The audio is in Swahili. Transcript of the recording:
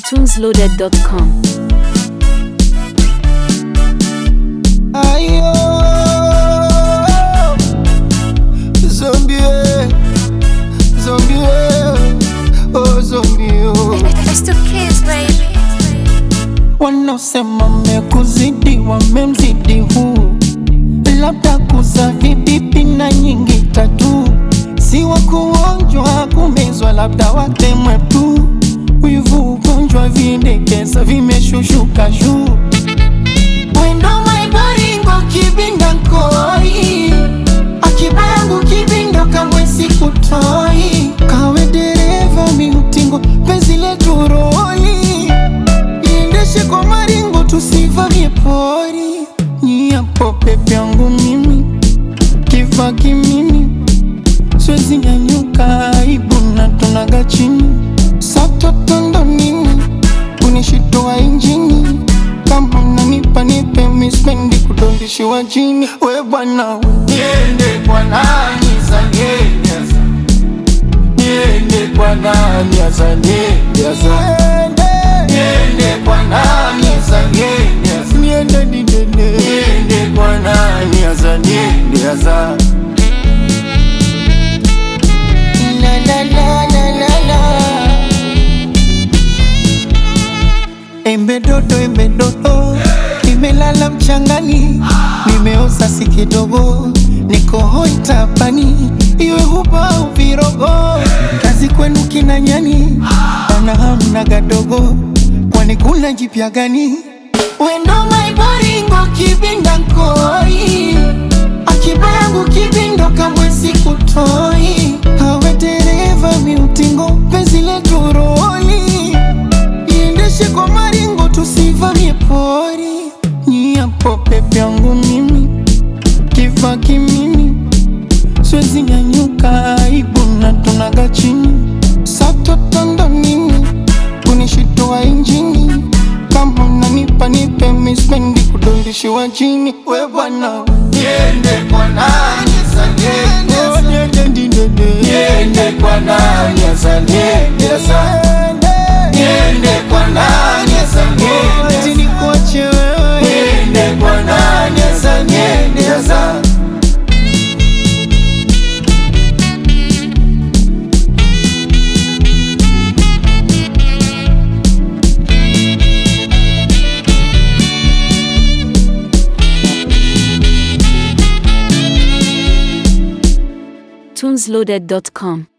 tunesloaded.com. Ayo, zombie, zombie, oh zombie, oh. It's the kids, baby. Wanaosema mekuzidi wamemzidi huu, labda kuza vibibi na nyingi tatu, si wa kuonjwa kumezwa, labda watemwe tu. Wivu ugonjwa vindekeza vimeshushuka juu Wendo maibaringo kibinda nkoi Akiba yangu kibindo kamwe sikutoi Kawe dereva miutingo penzi letu roli Iendeshe kwa maringo tusivamie pori Nyiapo pepe yangu mimi Kiva kimimi Siwezi nyanyuka aibu na tunaga chini Satotondo nini Kunishitoa injini Kama unanipa nipe mispendi kudondishiwa chini We bwana Niende kwa nani za niende Niende kwa nani za niende Niende kwa nani za niende Niende didene Niende kwa nani za niende za La la la la la la Embe dodo, embe dodo, nimelala mchangani, nimeoza si kidogo, niko hoi tapani, iwe huba au virogo, kazi kwenu kina nyani, ana hamna gadogo, kwani kuna jipya gani? Wendo maibaringo kibinda nkoi, akiba yangu kibindo kamwe sikutoi, hawe dereva miutingo, penzi letu roli iendeshe kwa maringo tusivamie pori nyiapo pepe yangu mimi kiva kimimi siwezi nyanyuka aibu na tunaga chini satotondo nini kunishitoa injini kama unanipa nipe mispendi kudondishiwa chini we bwana niende kwa nani za niende niende ndindende niende kwa nani za niende za niende kwa nani za niende ati nikuache wewe niende kwa nani za niende za tunesloaded.com.